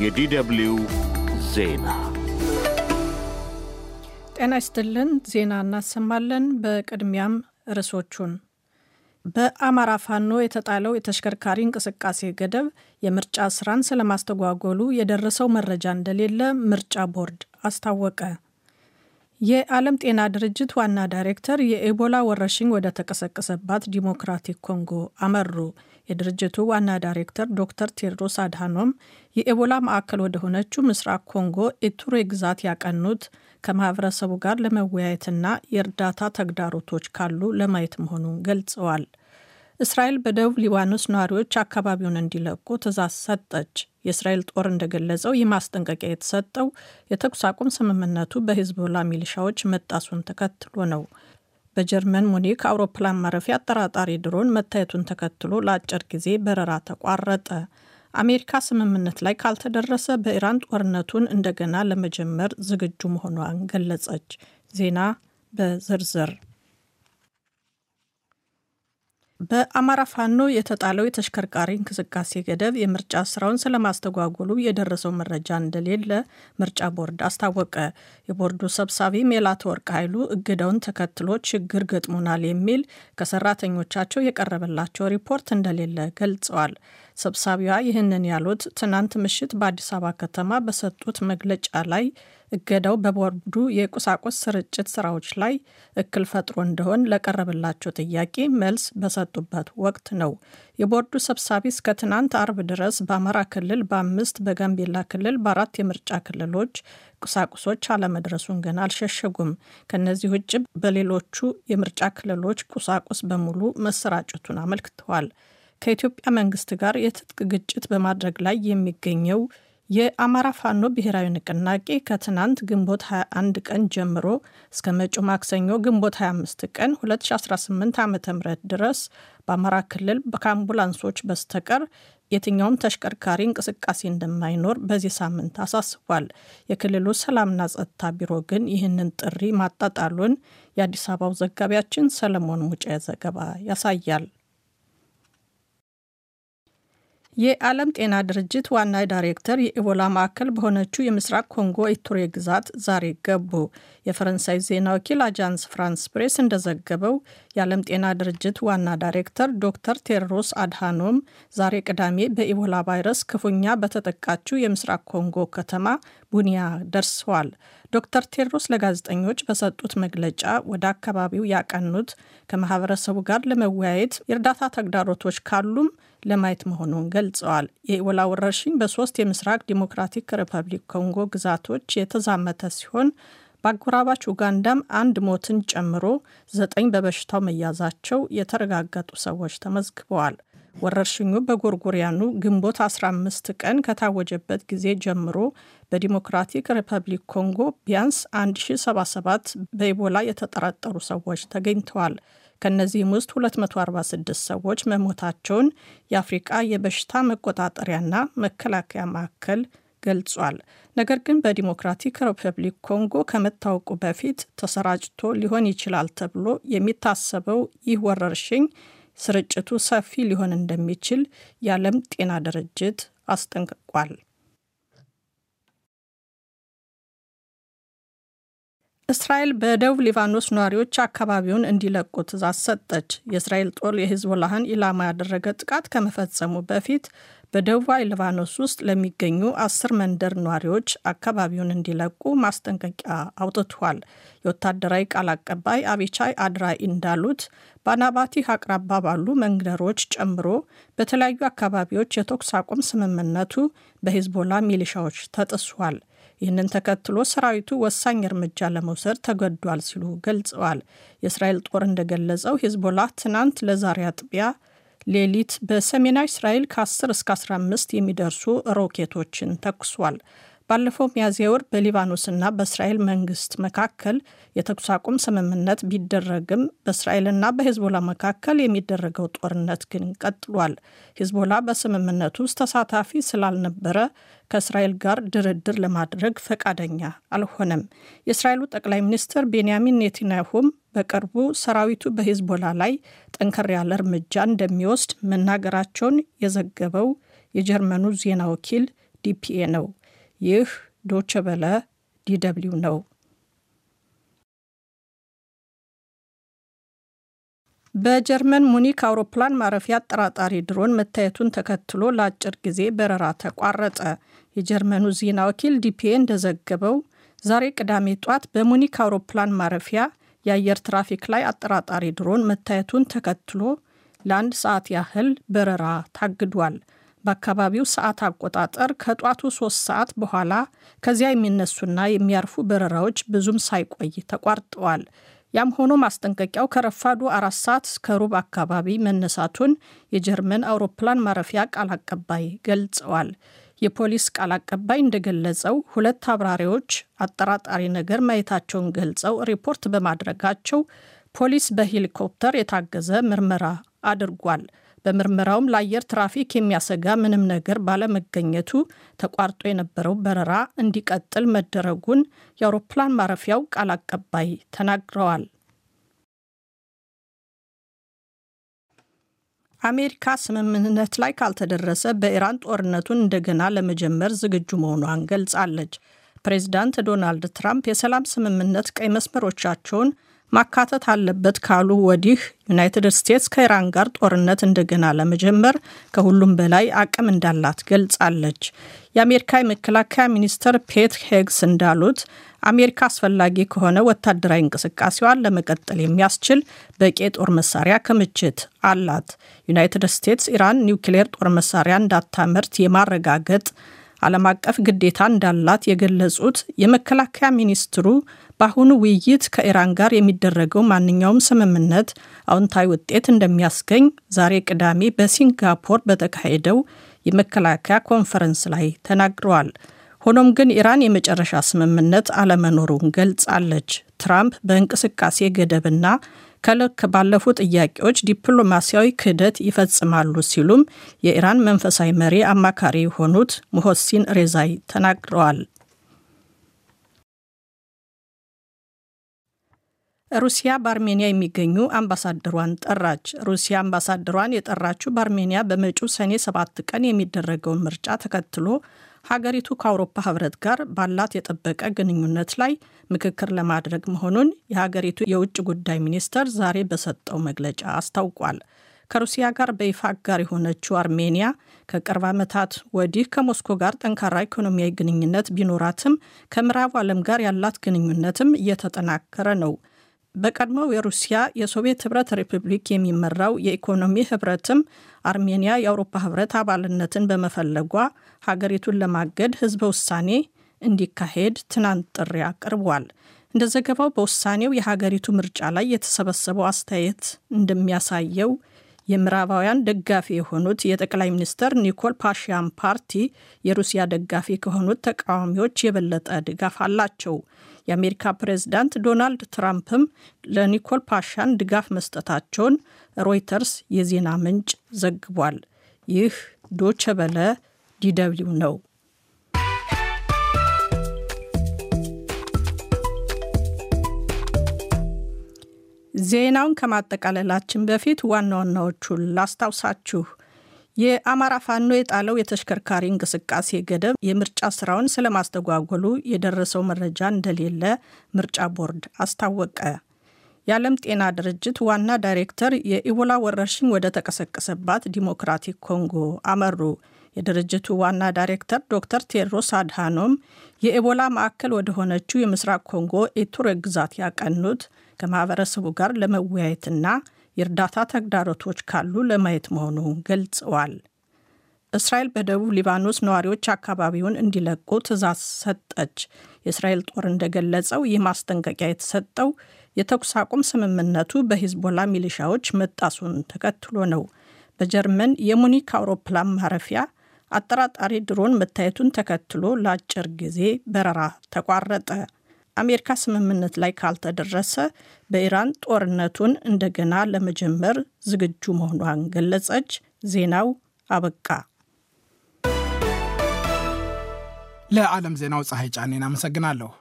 የዲደብልዩ ዜና ጤና ይስጥልን። ዜና እናሰማለን። በቅድሚያም ርዕሶቹን በአማራ ፋኖ የተጣለው የተሽከርካሪ እንቅስቃሴ ገደብ የምርጫ ስራን ስለማስተጓጎሉ የደረሰው መረጃ እንደሌለ ምርጫ ቦርድ አስታወቀ። የዓለም ጤና ድርጅት ዋና ዳይሬክተር የኤቦላ ወረርሽኝ ወደ ተቀሰቀሰባት ዲሞክራቲክ ኮንጎ አመሩ። የድርጅቱ ዋና ዳይሬክተር ዶክተር ቴድሮስ አድሃኖም የኤቦላ ማዕከል ወደ ሆነችው ምስራቅ ኮንጎ ኢቱሬ ግዛት ያቀኑት ከማህበረሰቡ ጋር ለመወያየትና የእርዳታ ተግዳሮቶች ካሉ ለማየት መሆኑን ገልጸዋል። እስራኤል በደቡብ ሊባኖስ ነዋሪዎች አካባቢውን እንዲለቁ ትዕዛዝ ሰጠች። የእስራኤል ጦር እንደገለጸው ይህ ማስጠንቀቂያ የተሰጠው የተኩስ አቁም ስምምነቱ በሂዝቦላ ሚሊሻዎች መጣሱን ተከትሎ ነው። በጀርመን ሙኒክ አውሮፕላን ማረፊያ አጠራጣሪ ድሮን መታየቱን ተከትሎ ለአጭር ጊዜ በረራ ተቋረጠ። አሜሪካ ስምምነት ላይ ካልተደረሰ በኢራን ጦርነቱን እንደገና ለመጀመር ዝግጁ መሆኗን ገለጸች። ዜና በዝርዝር በአማራ ፋኖ የተጣለው የተሽከርካሪ እንቅስቃሴ ገደብ የምርጫ ስራውን ስለማስተጓጎሉ የደረሰው መረጃ እንደሌለ ምርጫ ቦርድ አስታወቀ። የቦርዱ ሰብሳቢ ሜላትወርቅ ኃይሉ እገዳውን ተከትሎ ችግር ገጥሞናል የሚል ከሰራተኞቻቸው የቀረበላቸው ሪፖርት እንደሌለ ገልጸዋል። ሰብሳቢዋ ይህንን ያሉት ትናንት ምሽት በአዲስ አበባ ከተማ በሰጡት መግለጫ ላይ እገዳው በቦርዱ የቁሳቁስ ስርጭት ስራዎች ላይ እክል ፈጥሮ እንደሆን ለቀረበላቸው ጥያቄ መልስ በሰጡበት ወቅት ነው። የቦርዱ ሰብሳቢ እስከ ትናንት አርብ ድረስ በአማራ ክልል በአምስት በጋምቤላ ክልል በአራት የምርጫ ክልሎች ቁሳቁሶች አለመድረሱን ገና አልሸሸጉም። ከነዚህ ውጭ በሌሎቹ የምርጫ ክልሎች ቁሳቁስ በሙሉ መሰራጨቱን አመልክተዋል። ከኢትዮጵያ መንግስት ጋር የትጥቅ ግጭት በማድረግ ላይ የሚገኘው የአማራ ፋኖ ብሔራዊ ንቅናቄ ከትናንት ግንቦት 21 ቀን ጀምሮ እስከ መጪው ማክሰኞ ግንቦት 25 ቀን 2018 ዓ ም ድረስ በአማራ ክልል ከአምቡላንሶች በስተቀር የትኛውም ተሽከርካሪ እንቅስቃሴ እንደማይኖር በዚህ ሳምንት አሳስቧል። የክልሉ ሰላምና ጸጥታ ቢሮ ግን ይህንን ጥሪ ማጣጣሉን የአዲስ አበባው ዘጋቢያችን ሰለሞን ሙጬ ዘገባ ያሳያል። የዓለም ጤና ድርጅት ዋና ዳይሬክተር የኢቦላ ማዕከል በሆነችው የምስራቅ ኮንጎ ኢቱሬ ግዛት ዛሬ ገቡ። የፈረንሳይ ዜና ወኪል አጃንስ ፍራንስ ፕሬስ እንደዘገበው የዓለም ጤና ድርጅት ዋና ዳይሬክተር ዶክተር ቴድሮስ አድሃኖም ዛሬ ቅዳሜ በኢቦላ ቫይረስ ክፉኛ በተጠቃችው የምስራቅ ኮንጎ ከተማ ቡኒያ ደርሰዋል። ዶክተር ቴድሮስ ለጋዜጠኞች በሰጡት መግለጫ ወደ አካባቢው ያቀኑት ከማህበረሰቡ ጋር ለመወያየት የእርዳታ ተግዳሮቶች ካሉም ለማየት መሆኑን ገልጸዋል። የኢቦላ ወረርሽኝ በሶስት የምስራቅ ዲሞክራቲክ ሪፐብሊክ ኮንጎ ግዛቶች የተዛመተ ሲሆን በአጎራባች ኡጋንዳም አንድ ሞትን ጨምሮ ዘጠኝ በበሽታው መያዛቸው የተረጋገጡ ሰዎች ተመዝግበዋል። ወረርሽኙ በጎርጎሪያኑ ግንቦት 15 ቀን ከታወጀበት ጊዜ ጀምሮ በዲሞክራቲክ ሪፐብሊክ ኮንጎ ቢያንስ 1077 በኢቦላ የተጠረጠሩ ሰዎች ተገኝተዋል። ከእነዚህም ውስጥ 246 ሰዎች መሞታቸውን የአፍሪቃ የበሽታ መቆጣጠሪያና መከላከያ ማዕከል ገልጿል። ነገር ግን በዲሞክራቲክ ሪፐብሊክ ኮንጎ ከመታወቁ በፊት ተሰራጭቶ ሊሆን ይችላል ተብሎ የሚታሰበው ይህ ወረርሽኝ ስርጭቱ ሰፊ ሊሆን እንደሚችል የዓለም ጤና ድርጅት አስጠንቅቋል። እስራኤል በደቡብ ሊባኖስ ነዋሪዎች አካባቢውን እንዲለቁ ትዕዛዝ ሰጠች። የእስራኤል ጦር የሂዝቦላህን ኢላማ ያደረገ ጥቃት ከመፈጸሙ በፊት በደቡባዊ ሊባኖስ ውስጥ ለሚገኙ አስር መንደር ነዋሪዎች አካባቢውን እንዲለቁ ማስጠንቀቂያ አውጥቷል። የወታደራዊ ቃል አቀባይ አቢቻይ አድራይ እንዳሉት በአናባቲህ አቅራባ ባሉ መንደሮች ጨምሮ በተለያዩ አካባቢዎች የተኩስ አቁም ስምምነቱ በሂዝቦላ ሚሊሻዎች ተጥሷል። ይህንን ተከትሎ ሰራዊቱ ወሳኝ እርምጃ ለመውሰድ ተገዷል ሲሉ ገልጸዋል። የእስራኤል ጦር እንደገለጸው ሂዝቦላ ትናንት ለዛሬ አጥቢያ ሌሊት በሰሜናዊ እስራኤል ከ10 እስከ 15 የሚደርሱ ሮኬቶችን ተኩሷል። ባለፈው ሚያዝያ ወር በሊባኖስና በእስራኤል መንግስት መካከል የተኩስ አቁም ስምምነት ቢደረግም በእስራኤልና በሂዝቦላ መካከል የሚደረገው ጦርነት ግን ቀጥሏል። ሂዝቦላ በስምምነቱ ውስጥ ተሳታፊ ስላልነበረ ከእስራኤል ጋር ድርድር ለማድረግ ፈቃደኛ አልሆነም። የእስራኤሉ ጠቅላይ ሚኒስትር ቤንያሚን ኔታንያሁም በቅርቡ ሰራዊቱ በሂዝቦላ ላይ ጠንከር ያለ እርምጃ እንደሚወስድ መናገራቸውን የዘገበው የጀርመኑ ዜና ወኪል ዲፒኤ ነው። ይህ ዶቸ በለ ዲደብሊው ነው። በጀርመን ሙኒክ አውሮፕላን ማረፊያ አጠራጣሪ ድሮን መታየቱን ተከትሎ ለአጭር ጊዜ በረራ ተቋረጠ። የጀርመኑ ዜና ወኪል ዲፒኤ እንደዘገበው ዛሬ ቅዳሜ ጧት በሙኒክ አውሮፕላን ማረፊያ የአየር ትራፊክ ላይ አጠራጣሪ ድሮን መታየቱን ተከትሎ ለአንድ ሰዓት ያህል በረራ ታግዷል። በአካባቢው ሰዓት አቆጣጠር ከጧቱ ሶስት ሰዓት በኋላ ከዚያ የሚነሱና የሚያርፉ በረራዎች ብዙም ሳይቆይ ተቋርጠዋል። ያም ሆኖ ማስጠንቀቂያው ከረፋዱ አራት ሰዓት እስከ ሩብ አካባቢ መነሳቱን የጀርመን አውሮፕላን ማረፊያ ቃል አቀባይ ገልጸዋል። የፖሊስ ቃል አቀባይ እንደገለጸው ሁለት አብራሪዎች አጠራጣሪ ነገር ማየታቸውን ገልጸው ሪፖርት በማድረጋቸው ፖሊስ በሄሊኮፕተር የታገዘ ምርመራ አድርጓል። በምርመራውም ለአየር ትራፊክ የሚያሰጋ ምንም ነገር ባለመገኘቱ ተቋርጦ የነበረው በረራ እንዲቀጥል መደረጉን የአውሮፕላን ማረፊያው ቃል አቀባይ ተናግረዋል። አሜሪካ ስምምነት ላይ ካልተደረሰ በኢራን ጦርነቱን እንደገና ለመጀመር ዝግጁ መሆኗን ገልጻለች። ፕሬዚዳንት ዶናልድ ትራምፕ የሰላም ስምምነት ቀይ መስመሮቻቸውን ማካተት አለበት ካሉ ወዲህ ዩናይትድ ስቴትስ ከኢራን ጋር ጦርነት እንደገና ለመጀመር ከሁሉም በላይ አቅም እንዳላት ገልጻለች። የአሜሪካ የመከላከያ ሚኒስትር ፔት ሄግስ እንዳሉት አሜሪካ አስፈላጊ ከሆነ ወታደራዊ እንቅስቃሴዋን ለመቀጠል የሚያስችል በቂ የጦር መሳሪያ ክምችት አላት። ዩናይትድ ስቴትስ ኢራን ኒውክሌር ጦር መሳሪያ እንዳታመርት የማረጋገጥ ዓለም አቀፍ ግዴታ እንዳላት የገለጹት የመከላከያ ሚኒስትሩ በአሁኑ ውይይት ከኢራን ጋር የሚደረገው ማንኛውም ስምምነት አዎንታዊ ውጤት እንደሚያስገኝ ዛሬ ቅዳሜ በሲንጋፖር በተካሄደው የመከላከያ ኮንፈረንስ ላይ ተናግረዋል። ሆኖም ግን ኢራን የመጨረሻ ስምምነት አለመኖሩን ገልጻለች። ትራምፕ በእንቅስቃሴ ገደብና ከልክ ባለፉ ጥያቄዎች ዲፕሎማሲያዊ ክህደት ይፈጽማሉ ሲሉም የኢራን መንፈሳዊ መሪ አማካሪ የሆኑት ሙሆሲን ሬዛይ ተናግረዋል። ሩሲያ በአርሜኒያ የሚገኙ አምባሳደሯን ጠራች። ሩሲያ አምባሳደሯን የጠራችው በአርሜኒያ በመጪው ሰኔ ሰባት ቀን የሚደረገውን ምርጫ ተከትሎ ሀገሪቱ ከአውሮፓ ሕብረት ጋር ባላት የጠበቀ ግንኙነት ላይ ምክክር ለማድረግ መሆኑን የሀገሪቱ የውጭ ጉዳይ ሚኒስተር ዛሬ በሰጠው መግለጫ አስታውቋል። ከሩሲያ ጋር በይፋ አጋር የሆነችው አርሜኒያ ከቅርብ ዓመታት ወዲህ ከሞስኮ ጋር ጠንካራ ኢኮኖሚያዊ ግንኙነት ቢኖራትም ከምዕራቡ ዓለም ጋር ያላት ግንኙነትም እየተጠናከረ ነው። በቀድሞው የሩሲያ የሶቪየት ህብረት ሪፐብሊክ የሚመራው የኢኮኖሚ ህብረትም አርሜኒያ የአውሮፓ ህብረት አባልነትን በመፈለጓ ሀገሪቱን ለማገድ ህዝበ ውሳኔ እንዲካሄድ ትናንት ጥሪ አቅርቧል። እንደ ዘገባው በውሳኔው የሀገሪቱ ምርጫ ላይ የተሰበሰበው አስተያየት እንደሚያሳየው የምዕራባውያን ደጋፊ የሆኑት የጠቅላይ ሚኒስትር ኒኮል ፓሽያን ፓርቲ የሩሲያ ደጋፊ ከሆኑት ተቃዋሚዎች የበለጠ ድጋፍ አላቸው። የአሜሪካ ፕሬዝዳንት ዶናልድ ትራምፕም ለኒኮል ፓሻን ድጋፍ መስጠታቸውን ሮይተርስ የዜና ምንጭ ዘግቧል። ይህ ዶቸ በለ ዲደብሊው ነው። ዜናውን ከማጠቃለላችን በፊት ዋና ዋናዎቹን ላስታውሳችሁ። የአማራ ፋኖ የጣለው የተሽከርካሪ እንቅስቃሴ ገደብ የምርጫ ስራውን ስለማስተጓጎሉ የደረሰው መረጃ እንደሌለ ምርጫ ቦርድ አስታወቀ። የዓለም ጤና ድርጅት ዋና ዳይሬክተር የኢቦላ ወረርሽኝ ወደ ተቀሰቀሰባት ዲሞክራቲክ ኮንጎ አመሩ። የድርጅቱ ዋና ዳይሬክተር ዶክተር ቴድሮስ አድሃኖም የኢቦላ ማዕከል ወደ ሆነችው የምስራቅ ኮንጎ ኢቱሬ ግዛት ያቀኑት ከማህበረሰቡ ጋር ለመወያየትና የእርዳታ ተግዳሮቶች ካሉ ለማየት መሆኑን ገልጸዋል። እስራኤል በደቡብ ሊባኖስ ነዋሪዎች አካባቢውን እንዲለቁ ትዕዛዝ ሰጠች። የእስራኤል ጦር እንደገለጸው ይህ ማስጠንቀቂያ የተሰጠው የተኩስ አቁም ስምምነቱ በሂዝቦላ ሚሊሻዎች መጣሱን ተከትሎ ነው። በጀርመን የሙኒክ አውሮፕላን ማረፊያ አጠራጣሪ ድሮን መታየቱን ተከትሎ ለአጭር ጊዜ በረራ ተቋረጠ። አሜሪካ ስምምነት ላይ ካልተደረሰ በኢራን ጦርነቱን እንደገና ለመጀመር ዝግጁ መሆኗን ገለጸች። ዜናው አበቃ። ለዓለም ዜናው ፀሐይ ጫኔን አመሰግናለሁ።